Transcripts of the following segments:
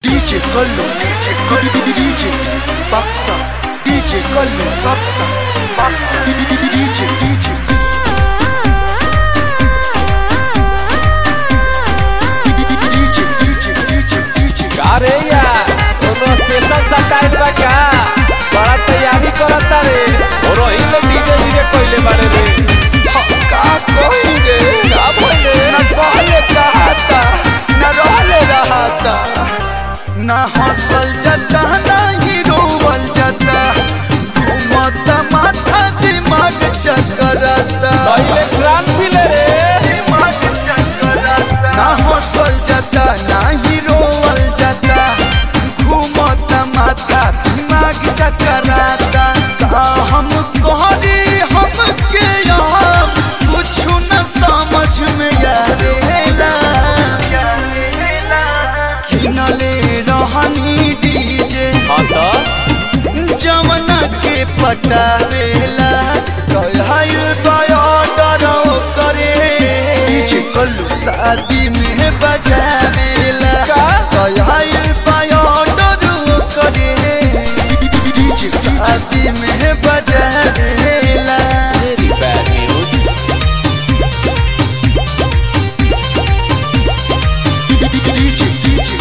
DJ Collo, DJ Baksa, DJ Collo, Baksa, DJ, DJ. DJ, DJ, DJ, DJ. अरे यार कोनो special style बा का बड़ा तैयारी करता रे और वही लोग डीजे डीजे कोइले बारे रे का कोई रे का बोले न कहले कहता न रहले रहता न हंसल जाता न ही रोवल जाता घूमत माथा दिमाग चकरता पहले प्राण पीले रे ना हंसल जाता ना ही रोवल जाता घूमत माथा दिमाग चकराता का हम कहरी हमके यहाँ कुछ न समझ में आवेला किनले रहनी डीजे हाँ तो जमना के पटावेला कहल बॉर्डर करे डीजे कल्लू शादी में बजावेला का? कहल बॉर्डर करे डीजे शादी में बजावेला very bad news DJ DJ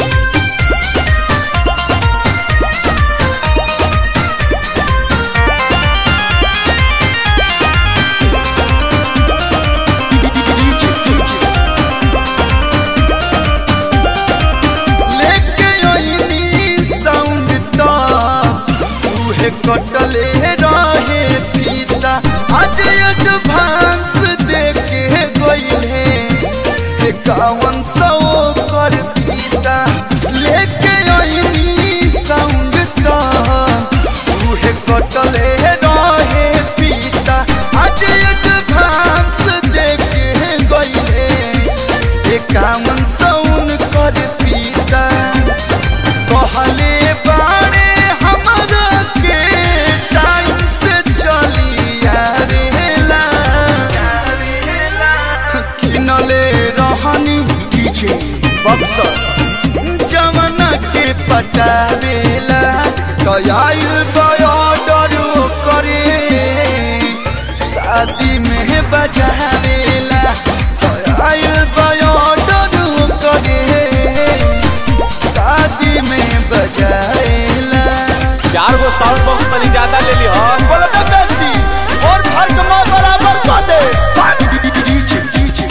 लेके ओइनी साउंड तो उहे कटले रहे पीता आज एडवांस देके गइले एकावन सौ कर पीता लेके ओइनी साउंड तो उहे कटले रहे पीता आज एडवांस देके गइले एकावन सौन कर पीता कहले बाड़े हमरा के टाइम से चली आवेला किनले रहनी डीजे बक्सर जमाना के पटावेला कयाइल बॉर्डर करे शादी में बजावेला कयाइल बॉर्डर करे शादी में बजावेला चार गो साउंड बॉक्स तनी ज्यादा ले ली हो बोलो तो बेसी और फर्क में बराबर कर दे डीजे डीजे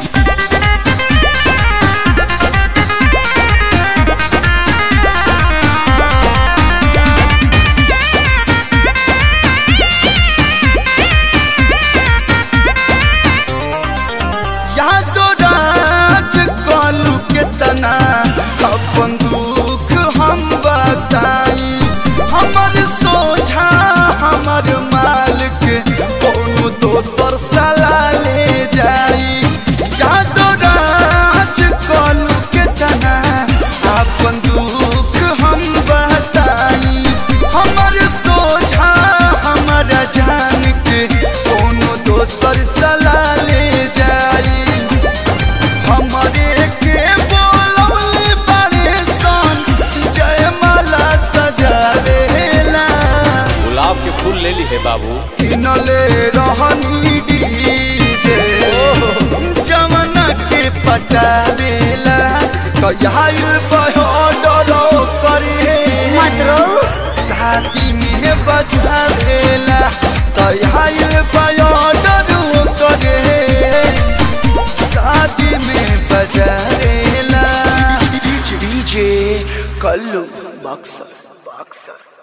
यादो राज कलू के तना अपन दुख हम बताई हमर सोझा हमर मालिक कोनो दोसर सला ले जाई यादो राज कलू के तना अपन दुख हम बताई हमर सोझा हमर जान के कोनो दोसर सला ले जाई हमरे के बोलौले बड़े सन जयमाला सजावेला गुलाब के फूल ले ली है बाबू किनले रहनी डीजे जमना के पटावेला कयाल बहडरो करे शादी में बजावेला कयाल बहडरो करे शादी में बजावेला डीजे कल्लू बक्सर बक्सर